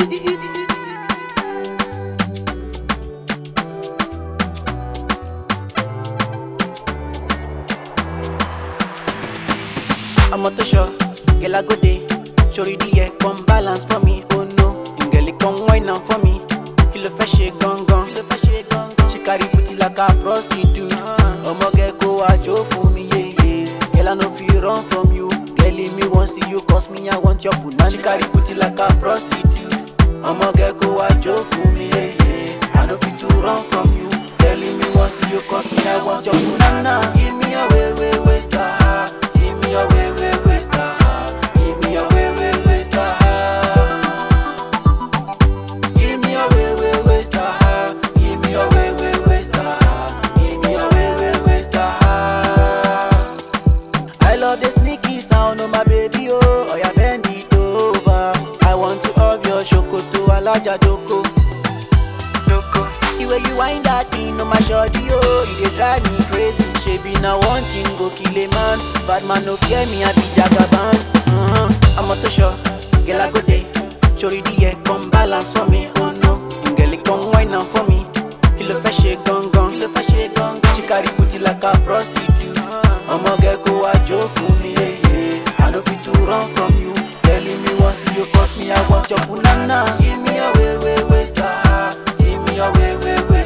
I'm a tosho, girl I go day. Shori the yeah, come balance for me, oh no. Girl come wine am for me. Kilo fẹ́ ṣe gangan. Kilo fẹ́ ṣe gangan. She carry booty like a prostitute. Ọmọ girl kó àjò fún mi, yeah, yeah. Girl I no fit run from you. Girl leave me wan see you, cause me I want your punani. She carry booty like a prostitute. Ọmọ girl kó àjò fún mi, yeah, yeah. I no fit to run from you. Girl leave me wan see you, cause me I want your punana. Give me your way, way, way, star. Give me your way, way, way, star. Give me your way, way, way, star. Give me your way, way, way, star. Give me your way, way, way, star. Give me your way, way, way, star. I love the sneaky sound of my baby, oh. Oh, yeah, bend it over. I want to have your shokoto, alaja doko. Doko. The way you wind that thing on my shorty, oh, you dey drive me crazy. Shebi na one thing go kill a man, bad man no fear me, I be jagaban. Uh-huh. I'm a to show, girl I go day. Shori the yeah, come balance for me, oh no. Girl come wine am for me. Kilo fẹ́ ṣe gangan, kilo fẹ́ ṣe gangan. She carry booty like a prostitute. Ọmọ girl kó wá jó fún mi, yeah, yeah. I no fit to run from you. Telling me once you cause me, I want your punana. Give me your way, way, way, star. Give me your way, way, way.